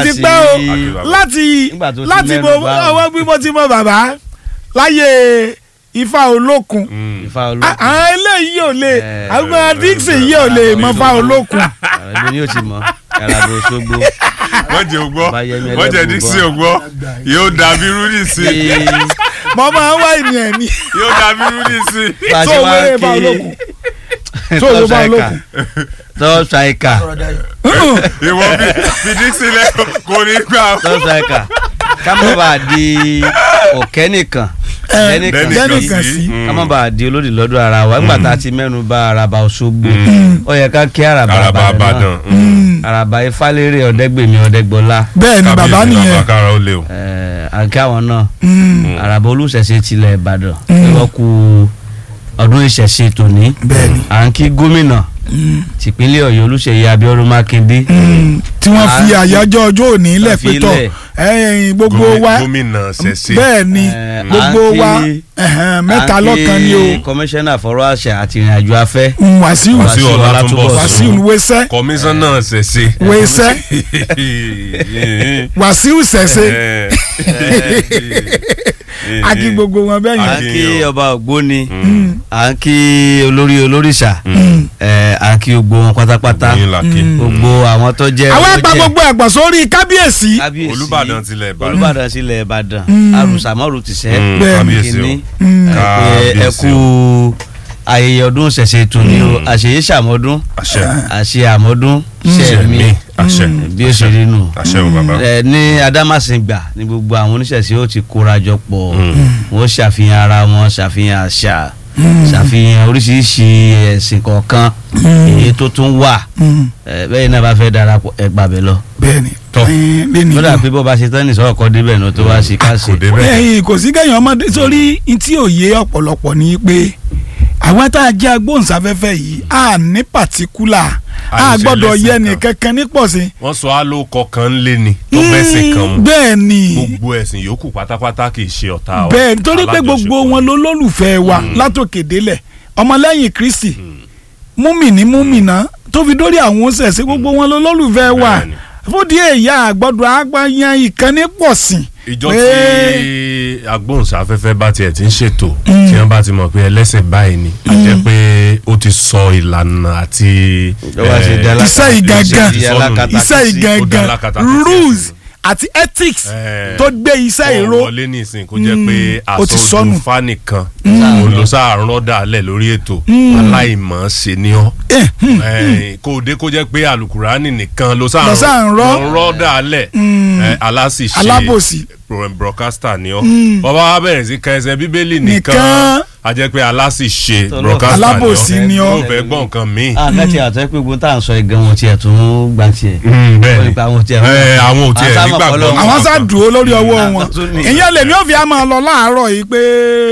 ti sí- pẹ́ o Akínbàbá. láti Nígbà tó ti láti mẹ́nu mo bà ọwọ́ bí mo ti mọ bàbá láyé ifá olókun Ifá À- olókun àwọn eléyìí ò lè Eh, àwọn dixon yìí ò lè mọ fá olókun ẹgbẹ́ ni yóò ti mọ̀ Àràbà Òṣogbo wọ́n jẹ́ ògbọ́ Bàbá Yẹmí wọ́n jẹ́ Ẹlẹ́bùúbọ́. dixie ògbọ́ yóò dàbí rúdì sí Ee, mo máa ń wá ènìyàn ní yóò dàbí rúdì sí. bá a tó ṣe owó wá rẹ̀ bá kí olókun tó top owó bá striker olókun. top striker ìwọ fi fi dixie lẹ́kọ̀ọ́ kò ní gbà. top striker ká má bàa di ọ̀kẹ́ nìkan Lẹ́nìkan lẹ́nìkan sí. sí. ká má bàa di olódì lọ́dọ̀ ara wa nígbà tá a ti mẹ́nu bà Àràbà Òṣogbo ó yẹ ká kí Àràbà Àràbà Ìbàdàn náà Ìbàdàn. Àràbà Ifálérè Ọ̀dẹ́gbèmí Ọ̀dẹ́gbọlá bẹ́ẹ̀ ni bàbá Kábíyèsí nìyẹn bàbá kára ó lé o. ẹ̀ẹ́ àǹkí àwọn náà Mm, Àràbà Olúṣẹ̀ṣe tilẹ̀ Ìbàdàn wọ́n kú ọdún ìṣẹ̀ṣe tòní bẹ́ẹ̀ ni àǹkí gómìnà tìpínlẹ̀ Ọ̀yọ́ Olúṣèyí Abíọ́dún Mákindé Mm, tí wọ́n fi À- àyájọ́ ọjọ́ òní lẹ̀ fi pé tọ̀ lẹ̀. ẹ̀yìn gbogbo Gómi- wa gómìnà ṣẹ̀ṣẹ̀. bẹ́ẹ̀ ni Eh, gbogbo à ń wa kí- ẹ̀hẹ̀n, mẹ́ta lọ́kan ni o kọmíṣánná fọ̀rọ̀ àṣà àti ìrìnàjò afẹ́ Mm, Wàsíù Wàsíù Ọlátúnbọ̀sún. Wàsíù wẹ́sẹ́ kọmíṣánná ṣẹ̀ṣẹ̀. wẹ́sẹ́ Wàsíù ṣẹ̀ṣẹ̀ a kí gbogbo wọn bẹ́ẹ̀ à yẹn ń kí kí yín o. ọba ògbóni à ń kí olórí olóríṣà ẹ̀, à ń kí gbogbo wọn pátápátá Yín la kí. gbogbo àwọn tó jẹ́ àwọn olójẹ́- àgbà gbogbo ẹ̀gbọ́n sórí kábíyèsí kábíyèsí Olúbàdàn tilẹ̀ Ìbàdàn. olùbàdàn sílẹ̀ ìbàdàn àrùsàmọ́rù tìṣẹ́ Mm, Bẹ́ẹ̀ ni. kábíyèsí o. kìíní Mm. ẹ pé ẹ Kábíyèsí kú ayẹyẹ ọdún ṣẹ̀ṣẹ̀ tòní o àṣeyé ṣàmọ́dún àṣẹ àṣe àmọ́dún ṣẹ̀mí ṣẹ̀mí àṣẹ bí ó ṣe rí nù àṣẹ o bàbá. ẹ ní adámàsìngbà ní gbogbo àwọn oníṣẹ̀ṣe ó ti kóra jọ pọ̀ wọ́n ṣàfihàn ara wọn ṣàfihàn àṣà ṣàfihàn oríṣiríṣi ẹ̀sìn kọ̀ọ̀kan èyí tó tún wà Mm, ẹ, bẹ́ẹ̀ náà bá fẹ́ darapọ̀ ẹ gbàbẹ̀ lọ. bẹ́ẹ̀ ni Tọ́. ẹ̀yìn, lẹ́ni lọ́dà náà. pé bó bá ṣe tán ní sọ́kọ̀ kọ́ débẹ̀ náà tó wá sí ká ṣe. kò débẹ̀. ẹ̀yìn kò sí kẹ́yìn ọmọdé sórí tí òye ọ̀pọ̀lọpọ̀ ni pé àwọn tá a jẹ́ agbóhùnsáfẹ́fẹ́ yìí a ní pàtíkúlà a Àìṣe gbọ́dọ̀ lẹ́sìn yẹ kan. nìkankan nípọ̀sí. wọ́n sọ álòkọ kan ń lé ni tó bẹ́sìn kan mu bẹ́ẹ̀ ni gbogbo ẹ̀sìn yòókù pátápátá kì í ṣe ọ̀tá wa. bẹ́ẹ̀ nítorí pé gbogbo Alájọṣepọ̀. wọn ló lólùfẹ́ wa látòkè délẹ̀ ọmọlẹ́yìn Kristi múmìnì múmìnà tó fi dórí àwọn oṣẹ̀ṣẹ̀ gbogbo wọn ló lólùfẹ́ wa Bẹ́ẹ̀ ni. fúdìí èyí àgbọ̀dọ̀ àgbáyan ìkànnì pọ̀ sí. ìjọ pé- tí agbóhùnsáfẹ́fẹ́ bá tiẹ̀ ti ń ṣètò tí wọ́n bá ti mọ̀ pé ẹlẹ́sìn báyìí ni a jẹ́ pé ó ti sọ ìlànà àti Ìjọba ṣe dá lákàtà- iṣẹ́ ìgangan iṣẹ́ alákatakí iṣẹ́ sí, ó dá ìgangan alákatakí sí rules ẹ̀sìn. àti ethics Eh, tó gbé iṣẹ́ ìró kọ́ wọlé nísìnyí kó jẹ́ pé ó ti sọnù. àsọdún fánìkan òun ló sáàrán dàlẹ̀ lórí ètò aláìmọ̀ ṣe ni ọ́ Eh, hmm, Eh, kó o dé kó jẹ́ pé alukurani nìkan ló Ló sáà ń sáàrán rọ́. rọ́ dàlẹ̀ aláṣìṣe Alábòsí. pro- broadcaster ni ọ́ bàbá wa bẹ̀rẹ̀ sí ka ẹsẹ̀ bíbélì nìkan Nìkan. a jẹ́ pé aláṣìṣe Tọ́lọ́. broadcaster ni ọ́ Alábòsí ni ọ́. yóò fẹ́ gbọ́ nǹkan míì. àkàtì àtọ́ pé gbogbo tá à ń sọ ìgan wọn tiẹ̀ tún gbà tiẹ̀. Mm, bẹ́ẹ̀ Wọ́n ni ní pé àwọn tiẹ̀ Eh, àwọn ò tiẹ̀ sábà nígbàgbọ́ fọlọ́- àwọn sá dúró lórí ọwọ́ Mm. wọn Àtúntò ní. ìyẹn lèmi ò fi á máa lọ láàárọ̀ yìí pé